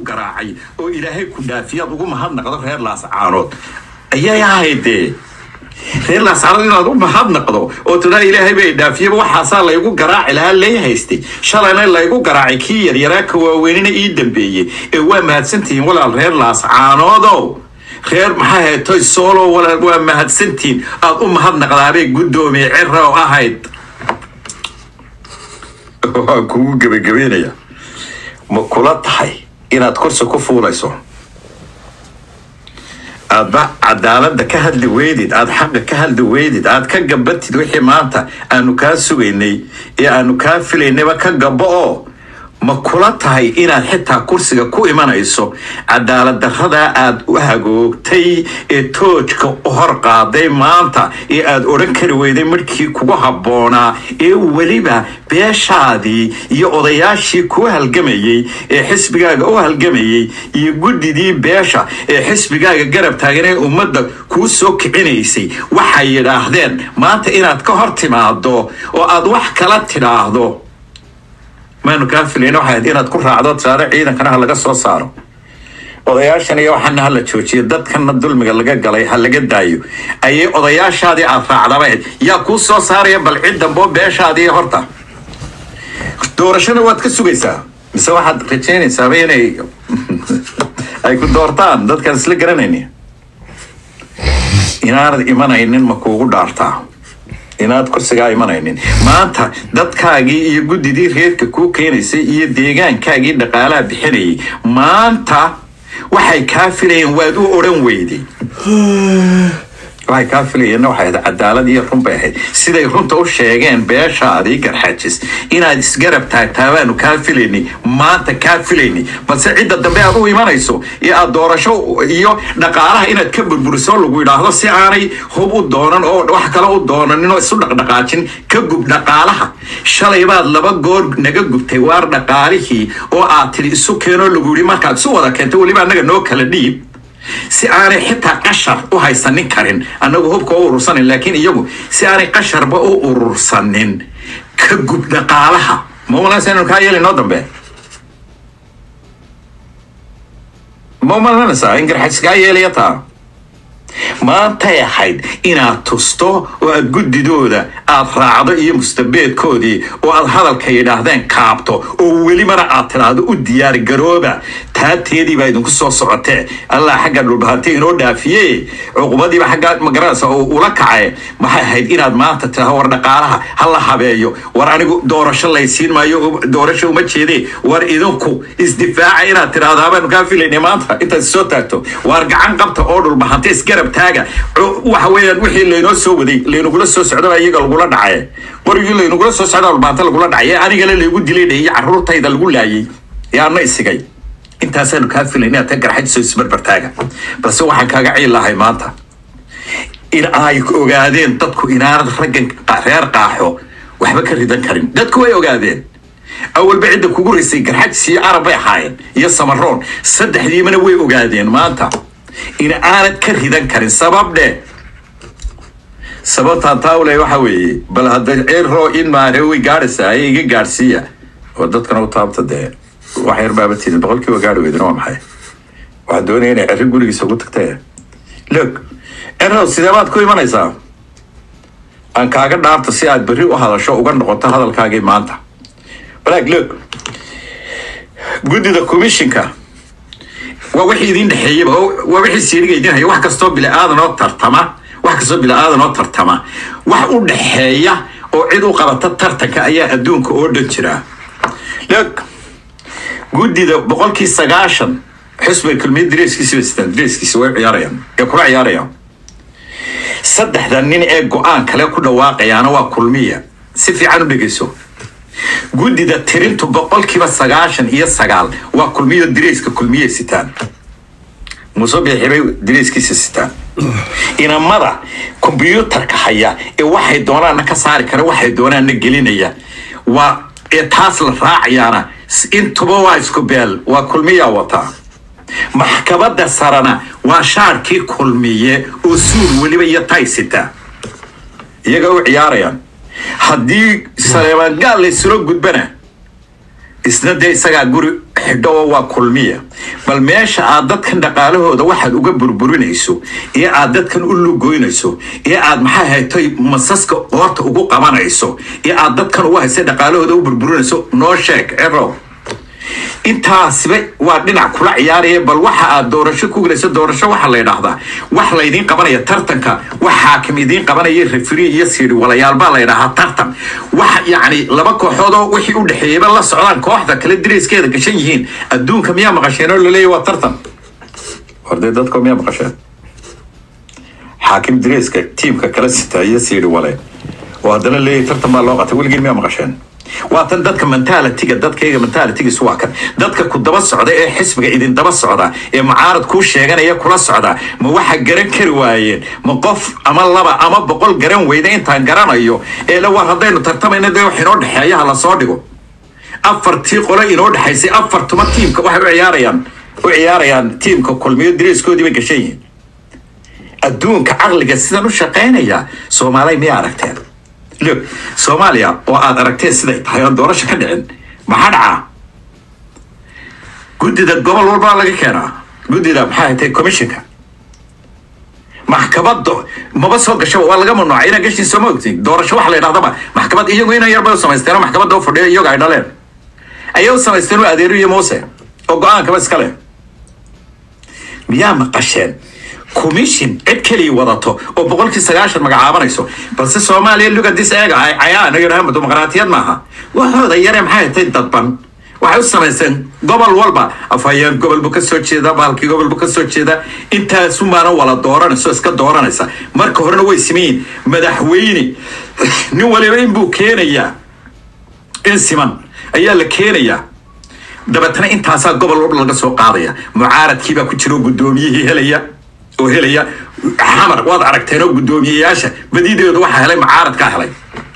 garaacay oo ilaahay ku dhaafiyaad ugu mahadnaqdo reer laascaanood ayay ahaydee reer laascaanood inaad u mahadnaqdo oo tiraa ilaahay bay dhaafiyaba waxaasaa laygu garaaci lahaa lay haystay shalayna laygu garaacay kii yaryaraa ka waaweynina ii dambeeyey ee waa mahadsantihiin walaal reer laascaanoodow reer maxaa heetoy soolo walaal waa mahadsantihiin aad u mahadnaqdaabay guddoomiye cira oo ahayd waan kugu gebagabeynaya ma kula tahay inaad kursi ku fuulayso aadba cadaaladda ka hadli weydid aad xaqa ka hadli weydid aad ka gabatid wixii maanta aanu kaa sugaynay ee aanu kaa filaynayba ka gabo oo ma kula tahay inaad xitaa kursiga ku imanayso cadaalad daradaa aad u hagoogtay ee toojka u hor qaaday maanta ee aad odhan kari weyday markii kugu habboonaa ee weliba beeshaadii iyo odayaashii kuu halgamayey ee xisbigaaga u halgamayey iyo guddidii beesha ee xisbigaaga garab taagan ee ummadda kuu soo kicinaysay waxay yidhaahdeen maanta inaad ka hor timaado oo aad wax kala tidhaahdo maanu kaa filayn waxay ahayd inaad ku raacdo tiraado ciidankana ha laga soo saaro odayaashan iyo waxaana ha la joojiyo dadkana dulmiga laga galay ha laga daayo ayay odayaashaadii aad raacdaba ahayd yaa kuu soo saaraya bal cid damboo beeshaadii horta doorashada waad ka sugaysaa mise waxaad rajaynaysaaba inay ay ku doortaan dadkaan isla garanayni inaanad imanaynin ma kuugu dhaartaa inaad kursigaa imanaynin maanta dadkaagii iyo guddidii reerka kuu keenaysay iyo deegaankaagii dhaqaalaha bixinayay maanta waxay kaa filayeen waad u odhan weyday waxay kaa filayeenna waxay ahayd cadaalad iyo run bay ahayd siday runta u sheegeen beeshaadii garxajis inaad isgarab taagtaa baanu kaa filaynay maanta kaa filaynay balse cidda dambe aad u imanayso iyo aad doorasho iyo dhaqaalaha inaad ka burburiso lagu yidhaahdo si aanay hub u doonan oo wax kale u doonanin oo isu dhaqdhaqaajin ka gub dhaqaalaha shalay baad laba goor naga gubtay waar dhaqaalihii oo aad tidhi isu keenoo lagu yidhi markaad isu wada keentay weliba annaga noo kala dhiib si aanay xitaa qashar u haysanin karin annagu hubka u urursanin laakiin iyagu si aanay qasharba u urursanin ka gub dhaqaalaha ma umalanaysa inanu kaa yeeli noo dambe ma umalanaysaa in garxajis kaa yeelaya taa maantay ahayd inaad tusto oo aad guddidooda aad raacdo iyo mustabeedkoodii oo aad hadalka yidhaahdeen kaabto oo welibana aad tidhaahdo u diyaar garooba taateedii baa idinku soo socotee allah xagga dhulbahante inoo dhaafiye cuqubadiiba xagga magaranaysa oo ula kace maxay ahayd inaad maanta tidhaahdo war dhaqaalaha ha la habeeyo war anigu doorasho laysiin maayo doorasho uma jeedee war idinku isdifaaca inaad tidhaahdo habaanu kaa filaynay maanta intaad soo taagto waar gacan qabta oo dhulbahante isgarab taaga waxa weeyaan wixii laynoo soo waday laynugula soo socdaba iyaga lagula dhacay qorigii laynugula soo socda dhulbahante lagula dhacay ee anigana laygu dilay iyo carruurtayda lagu laayay ee anna isigay intaasaanu kaa filayn inaad ka garxajiso isbarbartaaga balse waxaan kaaga ciil lahay maanta in ay ogaadeen dadku inaanad raggan reer qaaxo waxba ka ridan karin dadku way ogaadeen awalba cidda kugu raysay garxajis iyo arab bay ahaayeen iyo samaroon saddexdiimana way ogaadeen maanta in aanad ka ridan karin sabab dheh sababtaan taawle waxa weeye bal hadda cirro in maane way gaadhaysaa ee iga gaadhsiiya oo dadkana u taabta dee wax yar baaba tidin boqolkiiba gaadhi weydana waa maxay waxaad doonaya inay cirri gurigiisa ugu tagtee loog cirrow sidee baad ku imanaysaa aan kaaga dhaarto si aad berri u hadasho uga noqoto hadalkaagii maanta balaag loog guddida commissionka waa wixii idin dhexeeyaba waa wixii siiriga idin haya wax kastoo bila'aadan oo tartama wax kastoo bila'aadan oo tartama wax u dhexeeya oo cid u qabata tartanka ayaa adduunka oo dhan jira loog guddida boqolkii sagaashan xusbiga kulmiya dareeskiisi bastaan dareeskiisi way ciyaarayaan ee kula ciyaarayaan saddexda nin ee go-aan kale ku dhawaaqayaana waa kulmiya si fiican u dhegeyso guddida tirintu boqolkiiba sagaashan iyo sagaal waa kulmiyo dareeska kulmiye sitaan muuse biixibay dareeskiisa sitaan inamada kombyuutarka haya ee waxay doonaanna ka saari kara waxay doonaanna gelinaya waa ee taas la raacayaana intuba waa isku beel waa kulmiyaa wataa maxkamadda sarana waa shaarkii kulmiye oo suur weliba iyo taysita iyaga u ciyaarayaan haddii saleemaan gaal laysula gudbana isna dee isagaa guri xidho oo waa kulmiya bal meesha aad dadkan dhaqaalahooda waxaad uga burburinayso iyo aad dadkan u lugoynayso iyo aad maxaa haytay masaska qoorta ugu qabanayso iyo aad dadkan ugu haysay dhaqaalahooda u burburinayso noo sheeg cero intaasiba waa dhinac kula ciyaaraya bal waxa aad doorasho ku gelayso doorasho waxaa la yidhaahdaa wax laydiin qabanaya tartanka wax xaakim idiin qabanaya referi iyo siiri walayaal baa la yidhaahaa tartan wax yacni laba kooxood oo wixii u dhexeeyaba la socdaan kooxda kale dirayskeeda gashan yihiin adduunka miyaa maqasheen oo laleeyahy waa tartan hordee dadka miyaa maqasheen xaakim dirayska tiimka kala sita iyo siiri wale oo haddana leeyahy tartan baa loo qatay weligiin miyaa maqasheen waa tan dadka mentalitiga dadkayga mentalitigiis waa kan dadka ku daba socda ee xisbiga idin daba socda ee mucaarad kuu sheeganaya kula socda ma waxa garan kari waayeen ma qof ama laba ama boqol garan weyda intaan garanayo ee la war haddaynu tartamayna dee wax inoo dhexeeya ha la soo dhigo afartii qole inoo dhexaysay afartuma tiimka waxay u ciyaarayaan u ciyaarayaan tiimka kulmiyo diriiskoodii bay gashan yihiin adduunka caqliga sidan u shaqaynaya soomaalay miyaa aragteen look soomaaliya oo aad aragteen siday tahay oon doorasho ka dhicin maxaa dhacaa guddida gobol walbaa laga keenaa guddida maxaa hatay commissionka maxkamada maba soo gasha waa laga mamnuucay inaa gashiin sooma ogtiin doorasho waxa la yidhahdaba maxkamad iyagu inaan yarbay u samaysteen oo maxkamadda u fadhiya iyaga ay dhaleen ayay u samaysteen oo adeero iyo muuse oo go-aankaba iska leh miyaa maqasheen commission cid keliya wadato oo boqolkii sagaashan magacaabanayso balse soomaaliya lugadis eega ay cayaan yidhahaan dimuqraatiyad maaha waxooda yare maxay hatay dadban waxay u samaysteen gobol walba afhayeen gobol buu ka soo jeeda baalkii gobol buu ka soo jeeda intaasumaana wala dooranayso iska dooranaysa marka horena way simayiin madaxweyne nin waliba inbuu keenayaa in siman ayaa la keenayaa dabeetana intaasaa gobol walba laga soo qaadaya mucaaradkiibaa ku jira oo guddoomiyihii helaya oo helaya xamar waad aragteen oo guddoomiyeyaasha badideedu waxaa helay mucaaradkaa helay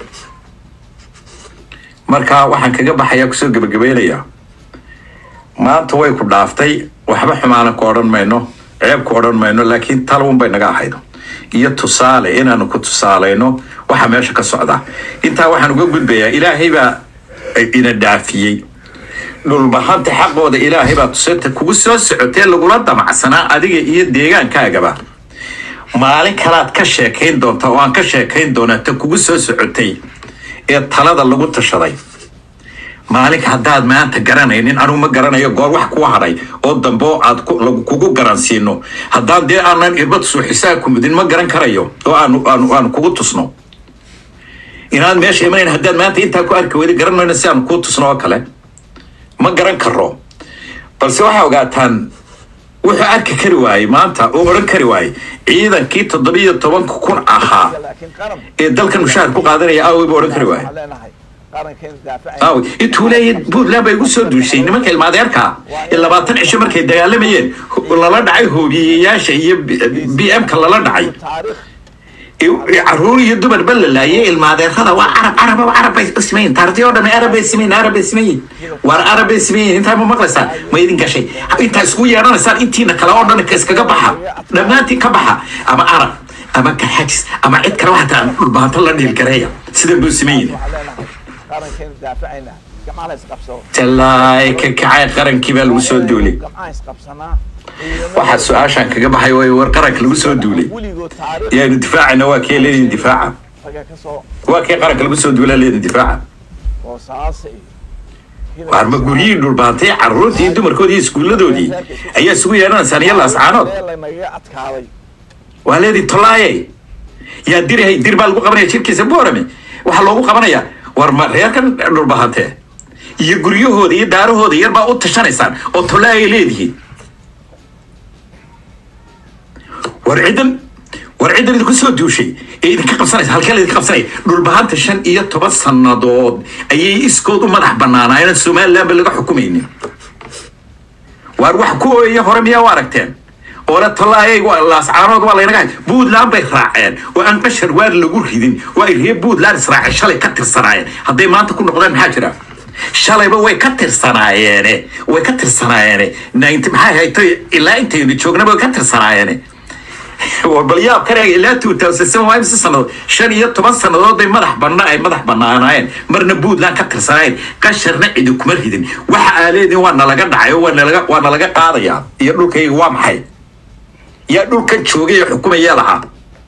marka waxaan kaga baxayaa kusoo gebagabaynayaa maanta way ku dhaaftay waxba xumaana ku odhan mayno ceeb ku odhan mayno laakiin talun bay naga ahayd iyo tusaale inaanu ku tusaalayno waxa meesha ka socda intaa waxaan uga gudbayaa ilaahay baa ina dhaafiyey dhulbahanta xaqooda ilaahay baa tusata kugu soo socotee lagula damacsanaa adiga iyo deegaankaagaba maalin kalaad ka sheekayn doonta oo aan ka sheekayn doonaa ta kugu soo socotay ee talada lagu tashaday maalinka haddaad maanta garanaynin anugu ma garanayo goor wax kuu hadhay oo dambe oo aad kugu garansiino haddaan dee aanan irbad suuxisaa ku mudin ma garan karayo oo aanu aanu aanu kugu tusno inaad meesha imanayn haddaad maanta intaa ku arki weyda garan mayno si aanu kuu tusno oo kale ma garan karo balse waxaa ogaataan wuxuu arki kari waayey maanta oo odhan kari waayey ciidankii toddobiyo tobanka kun ahaa ee dalkan mushaahar ku qaadanaya aawey buu odhan kari waayey aawi intuu leeyahay puntland bay igu soo duushay nimanka ilmaadeerka ee labaatan cisho markay dagaalamayeen lala dhacay hoobiyeyaasha iyo b m ka lala dhacay caruur iyo dumar ba la laayay ilmaadeerada waa carab carab carab bay simayin taartii oo dhan arab bay simayin arab bay simayin waar arab bay simayin intaa ma maqlaysaan ma idin gashay intaa isku yeedhanaysaan intiina kale oo dhan iskaga baxa dhammaantiin ka baxa ama arab ama kaxajis ama cid kale waxataa dhulbahanto la dhiilgareeya sida buu simayin tallaay ka kacay qarankii baa lagu soo duulay waxaa su-aashaan kaga baxay way war qaranka lagu soo duulay yaanu difaacayna waa kee leedin difaaca waa kee qaranka lagu soo duulaa leedin difaaca waar ma guryihii dhulbaantay carruurtii iyo dumarkoodii iyo iskuulladoodii ayaa isugu yeedhanaysaan iyo laascaanood waa leedin tolaaye yaa dirahay dir baa lagu qabanaya jirkiisa boorame waxaa loogu qabanaya war ma reerkan dhulbahantee iyo guryahooda iyo daarahooda yar baa u tashanaysaan oo tolaayay leedihiin war ciddan war ciddan idinku soo duushay ee idinka qabsanaysa halkee la idinka qabsanaya dhulbahanta shan iyo toban sannadood ayay iskood u madax bannaanaayeen somalilandba laga xukumaynin waar wax ku ooyaya hore miyaa u aragteen oole tolaayay laascaanood waa laynaga hay puntland bay raaceen oo aan qashar waar lagu ridin oo ay reer puntland israaceen shalay ka tirsanaayeen hadday maanta ku noqdeen maxaa jira shalayba way ka tirsanaayeene way ka tirsanaayeene maxaa hayto ilaa intaynu joognaba way ka tirsanaayeene bal yaab ka reega ilaa two thousand seven waa imse sannadood shan iyo toban sannadood bay madax banna ay madax bannaanaayeen marna puntland ka tirsanaayeen qasharna cidi kuma ridin waxa aa leediin waa nalaga dhacay oo waa nalaga waa nalaga qaadayaa iyo dhulkayga waa maxay yaa dhulkan joogay ee xukumayaa lahaa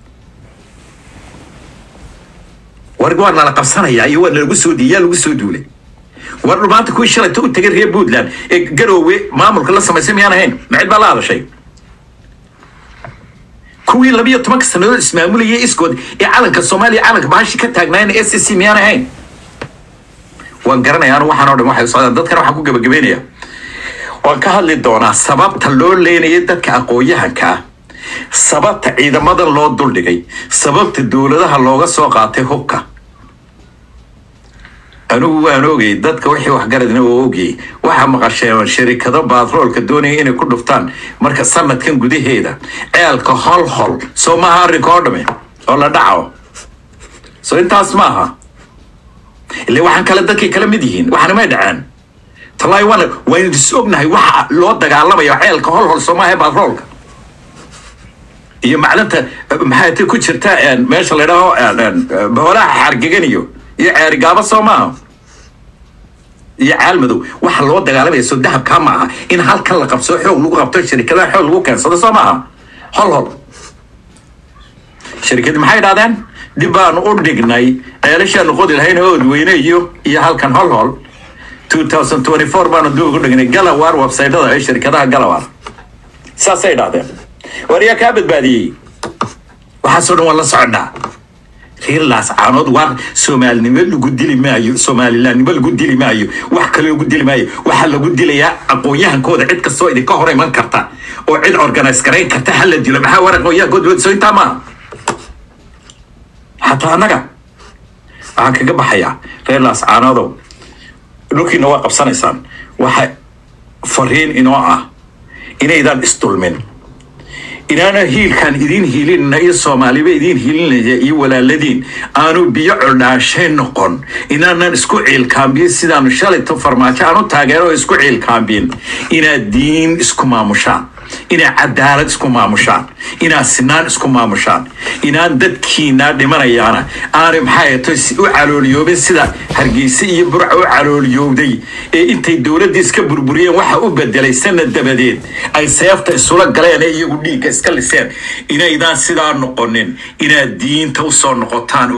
war waa nala qabsanayaa iyo waa nalagu soo yaa lagu soo duulay war maanta kuwii shalayta u tegay reer puntland ee garoowe maamulka la samaysay miyaan ahayn macid baa la hadashay kuwii labiyo tobanka sannadood ismaamulayay iskood ee calanka soomaaliya calanka bahashi ka taagnaayeen s c miyaan ahayn waan garanaya anu waxaan oo dhan waxay socdaan dadkana waxaan ku gabagabeynaya waan ka hadli doonaa sababta loo leenayay dadka aqoon-yahanka ah sababta ciidamadan loo duldhigay sababta dowladaha looga soo qaatay hubka anigu waan ogay dadka wixii waxgaradna oo ogayay waxaa maqasheen sharikado baatroolka doonaya inay ku dhuftaan marka sanadkan gudaheeda ceelka hol hol soo maaha arrinka oo dhame oo la dhaco soo intaas maaha ile waxaan kale dadkay kala mid yihiin waxaana may dhaceen talaahi waan waynu is ognahay waxa loo dagaalamayo ceelka hol hol soo maaha baatroolka iyo macdanta maxay ta ku jirta meesha la dhaho boolaha xargegan iyo iyo ceerigaaba soo maaha iyo caalmadow waxa loo dagaalamaya soo dahabkaa ma aha in halkan la qabsoo xoog lagu qabto shirikadaha xoog lagu keensado soo maaha hol hol shirikadi maxay idhahdeen dib baanu u dhignay ceelashaanu qodi lahayn oodweyne iyo iyo halkan hol hol 2024 baanu dib ugu dhignay galawar websaytada ee shirikadaha galawar saasay idhahdeen war yaa kaa badbaadiyey waxaasoo dhan waan la soconnaa reer laascaanood waa soomaalinimo lagu dili maayo soomalilaannimo lagu dili maayo wax kale lagu dili maayo waxaa lagu dilayaa aqoon-yahankooda cid kastoo idinka hor iman karta oo cid organise garayn karta ha la dilo maxaa war aqoon-yahankooda soo intaa maaha xataa annaga waxaan kaga baxayaa reer laascaanoodow dhulkiina waa qabsanaysaan waxa fariin inoo ah inaydaan isdulmin inaana hiilkaan idiin hiilinna iyo soomaaliba idiin hiilinaya iyo walaaladiin aanu biyo coldhaashay noqon inaanan isku ciilkaambiyin sidaanu shalayto farmaajo aanu taageero oo isku ciilkaambiyin inaad diin isku maamushaan inaad cadaalad isku maamushaan inaad sinaan isku maamushaan inaan dadkiinaa dhimanayaana aanay maxay ahato u calooliyoobin sida hargeysa iyo burca u calooliyowday ee intay dowladdii iska burburiyeen waxa u bedelay sanad dabadeed ay seefta isula galeen ee iyagu dhiigga iska liseen inaydaan sidaa noqonin inaad diinta u soo noqotaan